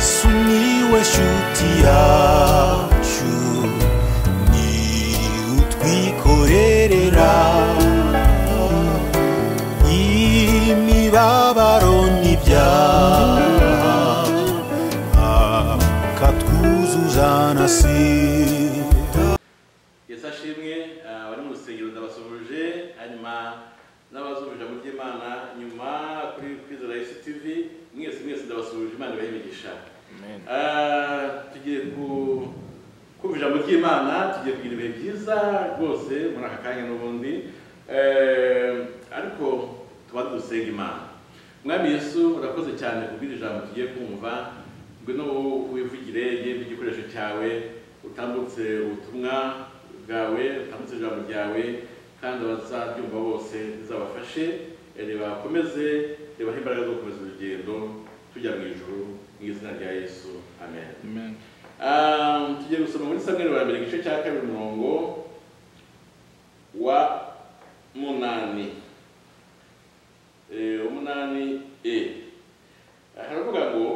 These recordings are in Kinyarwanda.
sumiłeś utiaciu ni utwikorerera imibabaro n'ibyaha akatwuzuza na sida yesu ashimwe eh, abari mu rusengero ndabasuhuje hanyuma n'abazumvira mu by'imana nyuma kuri kwizera yesu tv mwese mwese ndabasuhuje imana ibahe imigisha Eh, tugiye ku kumvira mu by'imana tugiye kugira ibihe byiza rwose muri aka kanya n'ubundi Eh, ariko tuba dusenga imana mwami yesu urakoze cyane kubwira ijambo tugiye kumva ngwino wivugire yemba igikoresho cyawe utambutse ubutumwa bwawe utambutse ijambo ryawe kandi abazabyumva bose rizabafashe eh, ribakomeze ribahe imbaraga zo gukomeza urugendo tujya mu ijuru mu izina rya yesu amen Ah, tugiye gusoma muri samweri wa mbere igice cya kabiri umurongo wa munani Eh, umunani e haravuga ngo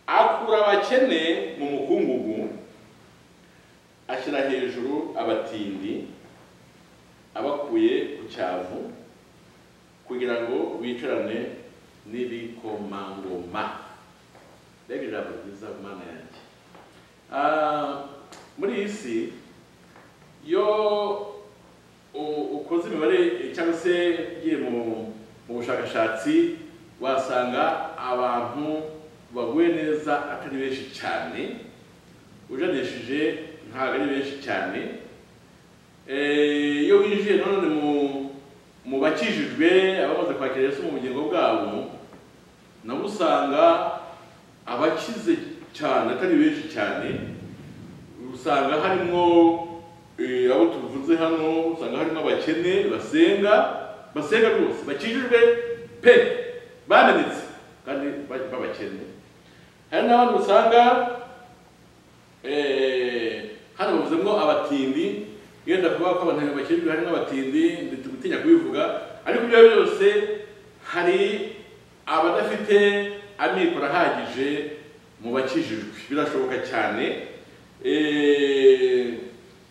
akura abakene mu mukungugu ashyira hejuru abatindi abakuye ku cyavu kugira ngo bicarane n'ibikomangoma mbega ijambo ryiza mana yanjye Ah, muri iyi si iyo u- ukoze imibare eh, cyangwa se ugiye mu mu bushakashatsi wasanga abantu baguye neza atari benshi cyane ujanishije ntabwo ari benshi cyane Eh, iyo winjiye nanone mu- mu bakijijwe abamaze kwakira yesu mu bugingo bwabo nabo usanga abakize cyane atari benshi cyane usanga harimo eh, abo tuvuze hano usanga harimo abakene basenga basenga rwose bakijijwe pe bananitse kandi ba- b'abakene hari n'abandi usanga eh, hano bavuzemo abatindi yenda kuvuga ko abantu bakijijwe harimo abatindi ndetse gutinya kubivuga ariko ibyo ari byo byose hari abadafite amikoro ahagije mu bakijijwe birashoboka cyane Eh,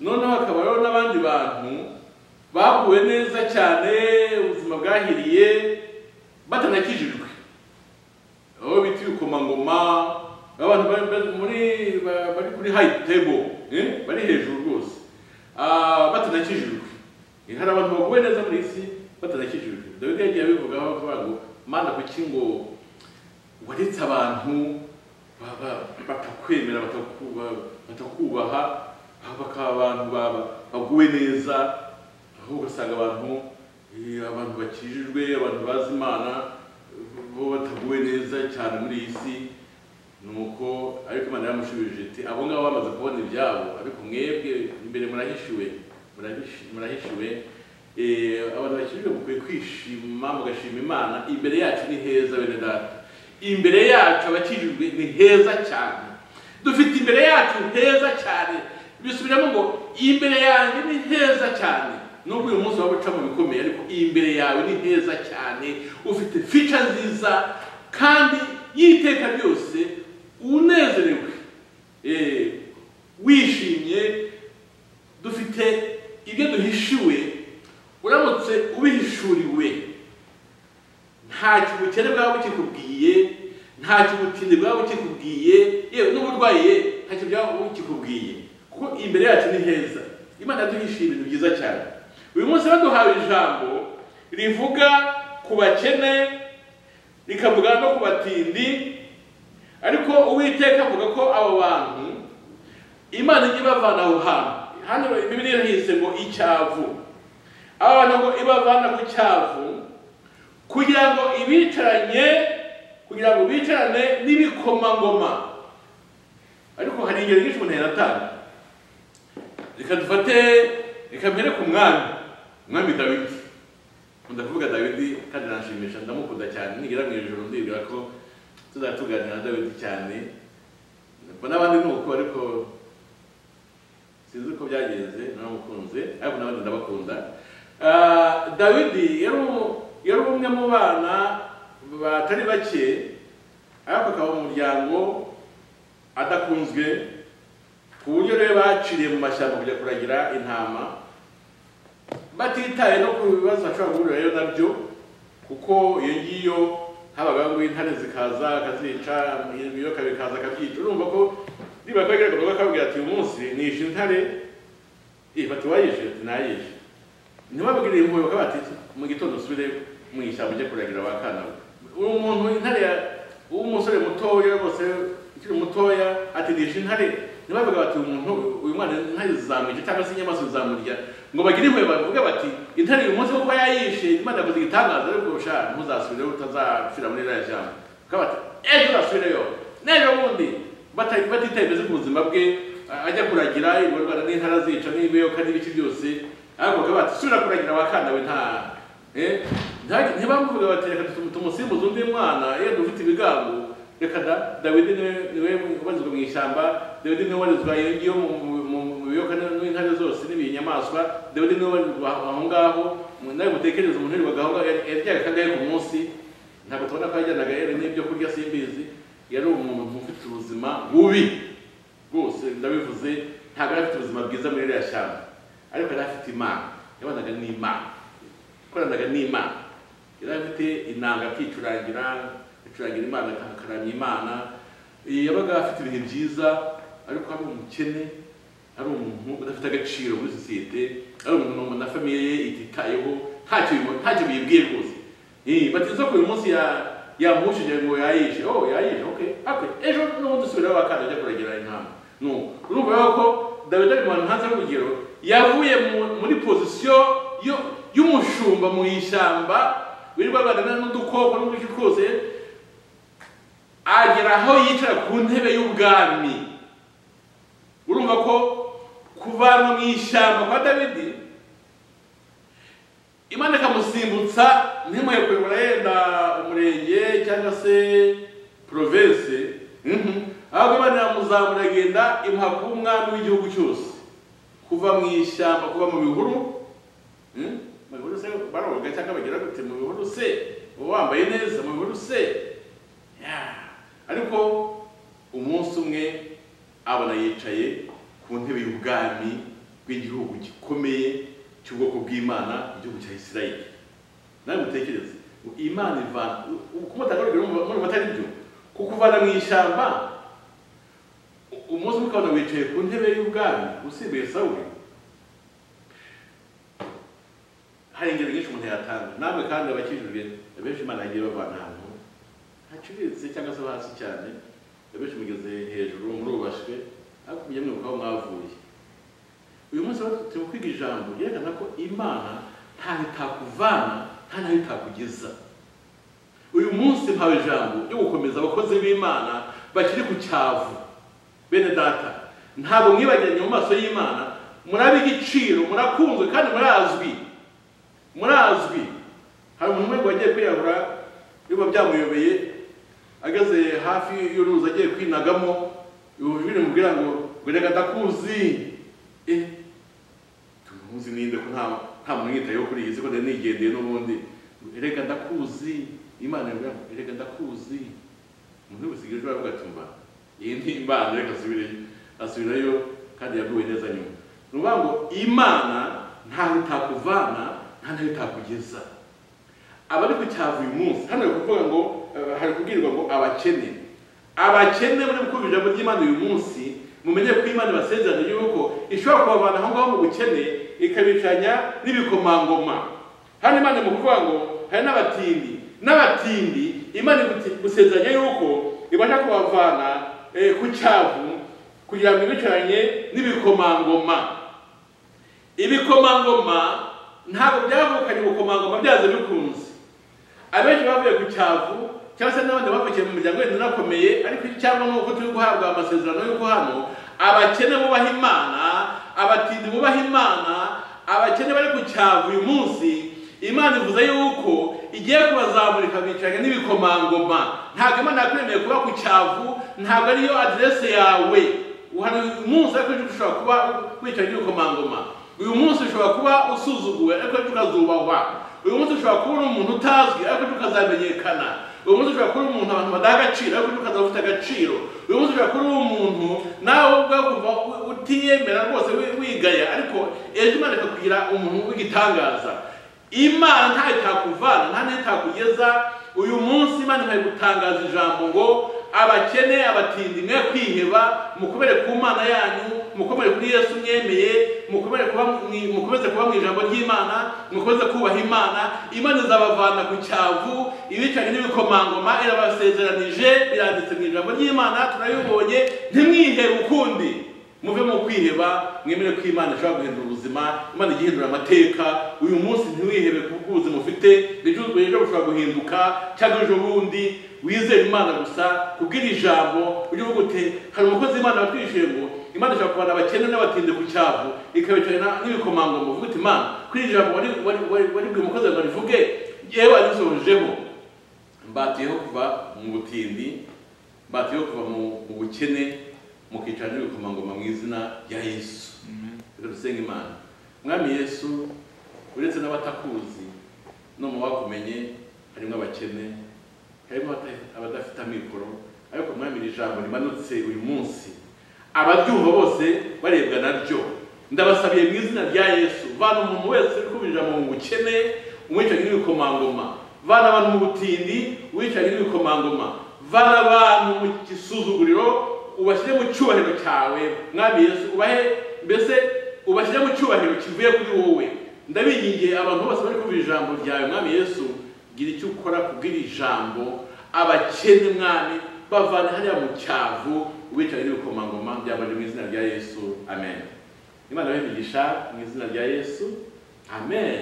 noneho hakaba rero n'abandi bantu baguwe neza cyane ubuzima bwahiriye batanakijijwe aho bita ibikomangoma abantu bari bari muri ba- bari kuri hayi tebo bari hejuru rwose Ah, batanakijijwe Eh, hari abantu baguwe neza muri iyi si batanakijijwe dawidi yagiye abivugaho avuga ngo mana kuki ngo waretse abantu ba- ba- batakwemera batakuba- batakubaha aho bakaba abantu baba baguwe neza aho ugasanga abantu eh, abantu bakijijwe abantu bazi imana eh, bo bataguwe neza cyane muri iyi si nuko ariko imana yaramushubije iti abo ngabo bamaze kubona ibyabo ariko mwebwe imbere murahishiwe murahishi- murahishiwe Eh, abantu bakijijwe mukwiye kwishima mugashima imana imbere yacu ni heza bene data imbere yacu abakijijwe ni heza cyane dufite imbere yacu heza cyane bisubiramo ngo imbere yanjye ni heza cyane nubwo uyu munsi waba ucamo bikomeye ariko imbere yawe ni heza cyane ufite fica nziza kandi y'iteka ryose unezerewe Eh, wishimye dufite ibyo duhishiwe uramutse ubihishuriwe nta kibukene bwaba bukikubwiye nta kibutinde bwaba bukikubwiye yewe n'uburwayi ye nta kintu byaba bukikubwiye kuko imbere yacu ni heza imana yaduhishiye ibintu byiza cyane uyu munsi baduhawe ijambo rivuga ku bakene rikavuga no ku batindi ariko uwiteka avuga ko abo bantu imana ijya ibavana aho hantu hano bibiri yahise ngo icyavu aba bantu ngo ibavana ku cyavu kugira ngo ibicaranye kugira ngo bicarane n'ibikomangoma ariko hari ingero nyinshi umuntu yanatanga reka dufate reka mbere ku mwami umwami dawidi nkunda kuvuga dawidi kandi aranshimisha ndamukunda cyane nigera mu ijoro ndibwira ko tuzatuganira na dawidi cyane mbona n'abandi ni uko ariko sinzi uko byagenze naramukunze ariko n'abandi ndabakunda Ah, dawidi yari umu- yari umwe mu bana batari bake ariko akaba mu muryango adakunzwe ku buryo rero baciriye mu mashyamba kujya kuragira intama batitaye no ku bibazo bashobora guhurira rero nabyo kuko iyo ngiyo habaga ngo intare zikaza akazica ibiyoka bikaza akabyica urumva ko niba kagira ngo bakabwira ati uyu munsi nishe intare eh bati wayishe ati nayishe ntibabwire impuhwe bakaba bati mu gitondo usubire mu ishyamba ujye kuragira wa kana uwo muntu intare ya- uw'umusore mutoya rwose ukiri mutoya ati nishe intare ntibavuga bati uyu muntu uyu mwana intare zizamwica cyangwa se inyamaswa zizamurya ngo bagire impuhwe bavuge bati intare uyu munsi kuko yayishe imana yakoze igitangaza ariko sha ntuzasubireyo utazapfira muri ririya shyamba bakaba bati ejo uzasubireyo n'ejo bundi bata- batitaye mbese ku buzima bwe a- ajya kuragira indwara n'intara zica n'ibiyoka n'ibiki byose ariko bakaba bati subira kuragira wakanda we nta Eh, nta- ntibamuvuga bati reka tum- tumusimbuze undi mwana iyo dufite ibigango reka da dawidi niwe niwe ubarizwa mu ishyamba dawidi niwe ubarizwa iyo ngiyo mu- mu- mu- mu biyoka n- n'intare zose n'ibinyamaswa dawidi niwe ubarizwa aho aho ngaho mu- nawe mutekereze umuntu yirirwaga aho ngaho yari- yaryaga kangahe ku munsi ntabwo tubona ko yajyanaga yari n'ibyo kurya simbizi yari umuntu ufite ubuzima bubi rwose ndabivuze ntabwo yari afite ubuzima bwiza muri iriya shyamba ariko yari afite imana yabanaga n'imana koranaga n'imana yari afite inanga akicurangira akicurangira imana akaramya imana Eh, yabaga afite ibihe byiza ariko ari umukene ari umuntu udafite agaciro muri sosiyete ari umuntu na famiye ye ititayeho ntacyo bimu- ntacyo biyibwiye rwose Eh, batiza ko uyu munsi ya- yamushije ngo yayishe oh yayishe okay okay ejo n'ubundi usubirayo wakanda ajya kuragira intama no urumva rero ko dawidi ari mu hantu hanze y'urugero yavuye mu- muri pozisiyo yo- y'umushumba mu ishyamba wirirwa bagana n'udukoko n'uduki twose agera aho yicara ku ntebe y'ubwami urumva ko kuvanwa mu ishyamba kwa dawidi imana ikamusimbutsa ntimuye kuyobora yenda umurenge cyangwa se province mhm. ahubwo imana iramuzamura agenda imuha kuba umwami w'igihugu cyose kuva mu ishyamba kuva mu bihuru mhm. mu bihuru se baroga cyangwa bagira gute mu bihuru se uba wambaye neza mu bihuru se Yeah. ariko umunsi umwe abona yicaye ku ntebe y'ubwami bw'igihugu gikomeye cy'ubwoko bw'imana igihugu cya isirayeli nawe mutekereze ngo imana ivana kumutanga urugero muri batari byo ku kuvana mu ishyamba u- umunsi umwe ukabona wicaye ku ntebe y'ubwami usimbuye sawuli hari ingero nyinshi umuntu yatanga namwe kandi abakijijwe benshi imana yagiye babana ahantu hacuritse cyangwa se hasi cyane abenshi mugeze hejuru murubashwe ariko mujye mwibuka aho mwavuye uyu munsi rero turi kwiga ijambo ryerekana ko imana ntaho itakuvana nta naho itakugeza uyu munsi mpawe ijambo ryo gukomeza abakozi b'imana bakiri ku cyavu bene data ntabwo mwibagiranye mu maso y'imana murabe igiciro murakunzwe kandi murazwi murazwi hari umuntu umwe ngo wagiye kwiyahura biba byamuyobeye ageze hafi y'uruzi agiye kwinagamo ibintu bimubwira ngo ngo reka ndakuzi eh tumuzi ninde ko nta nta muntu yitayeho kuri iyi si ko nari nigendeye n'ubundi reka ndakuzi imana yabwira ngo reka ndakuzi umuntu wese igihe avuga ati mba iyi ni imana reka asubirayo asubirayo kandi yaguwe neza nyuma ni ukuvuga ngo imana ntaho itakuvana nta naho itakugeza abari ku cyavu uyu munsi hano hari kuvuga ngo eh, hari kubwirwa ngo abakene abakene muri kumva ijambo ry'imana uyu munsi mumenye ko imana ibasezeranya yuko ishobora kubavana aho ngaho mu bukene ikabicanya n'ibikomangoma hano imana mu kuvuga ngo hari n'abatindi n'abatindi imana iguti- igusezeranya yuko ibasha kubavana eh, ku cyavu kugira ngo ibicaranye n'ibikomangoma ibikomangoma ntabwo byavukanye ibikomangoma byazo bikunze abenshi bavuye ku cyavu cyangwa se n'abandi bavukiye mu miryango yenda inakomeye ariko cyangwa ni uko turi guhabwa amasezerano y'uko hano abakene bubaha imana abatindi bubaha imana abakene bari ku cyavu uyu munsi imana ivuze yuko igiye kubazamurika bicaranye n'ibikomangoma ntabwo imana yakuremeye kuba ku cyavu ntabwo ariyo aderese yawe hari uyu munsi ariko ejo ushobora kuba wicaye n'ibikomangoma uyu munsi ushobora kuba usuzuguwe ariko ejo ukazubahwa uyu munsi ushobora kuba uri umuntu utazwi ariko ejo ukazamenyekana uyu munsi ushobora kuba uri umuntu abantu badaha agaciro ariko uri ukazaba ufite agaciro uyu munsi ushobora kuba uri umuntu nawe ubwawe ukumva u- utiyemera rwose wi- wigaya ariko ejo imana ikakugira umuntu w'igitangaza imana ntayo itakuvana nta n'iyo itakugeza uyu munsi imana imaze gutangaza ijambo ngo abakene abatindi mwe kwiheba mukomere ku mana yanyu mukomere kuri yesu mwemeye mukomere kuba mu- mukomeze kuba mu ijambo ry'imana mukomeze kubaha imana imana izabavana ku cyavu ibicanyi n'ibikomangoma irabasezeranije biranditse mu ijambo ry'imana turabibonye ntimwihere ukundi muve mu kwiheba mwemere ko imana ishobora guhindura ubuzima imana ijya ihindura amateka uyu munsi ntiwihebe ku bw'ubuzima ufite ibicuruzwa ejo bushobora guhinduka cyangwa ejo bundi wizere imana gusa kubwira ijambo ujye uvuga uti hari umukozi w'imana watwishyuye ngo imana ishobora kubana abakene n'abatinde ku cyavu ikabicarana n'ibikomangoma uvuga uti imana kuri iri jambo wari- wari- wari- waribwiye umukozi wawe ngo arivuge yewe arisohojeho mbatiyeho kuva mu butindi mbatiyeho kuva mu mu bukene mukicara n'ibikomangoma mu izina rya yesu rero dusenga imana mwami yesu uretse n'abatakuzi no mu bakumenye harimo abakene harimo abata- abadafite amikoro ariko mwami iri jambo rimanutse uyu munsi abaryumva bose barebwa naryo ndabasabiye mu izina rya yesu vana umuntu wese uri kumva ijambo mu bukene umwicanyi n'ibikomangoma vana abantu mu butindi umwicanyi n'ibikomangoma vana abantu mu gisuzuguriro ubashyire mu cyubahiro cyawe mwami yesu ubahe mbese ubashyire mu cyubahiro kivuye kuri wowe ndabingingiye abantu bose bari kumva ijambo ryawe mwami yesu gira icyo ukora kubwira ijambo abakene mwami bavana hariya mu cyavu ubicaye n'ibikomangoma byabanje mu izina rya yesu amen imana babigisha mu izina rya yesu amen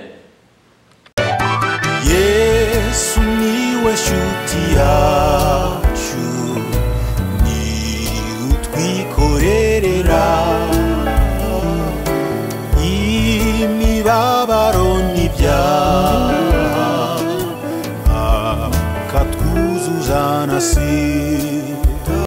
yesu niwe shuti yacu ni utwikorerera imibabaro n'ibyaha akatwuzuza na sida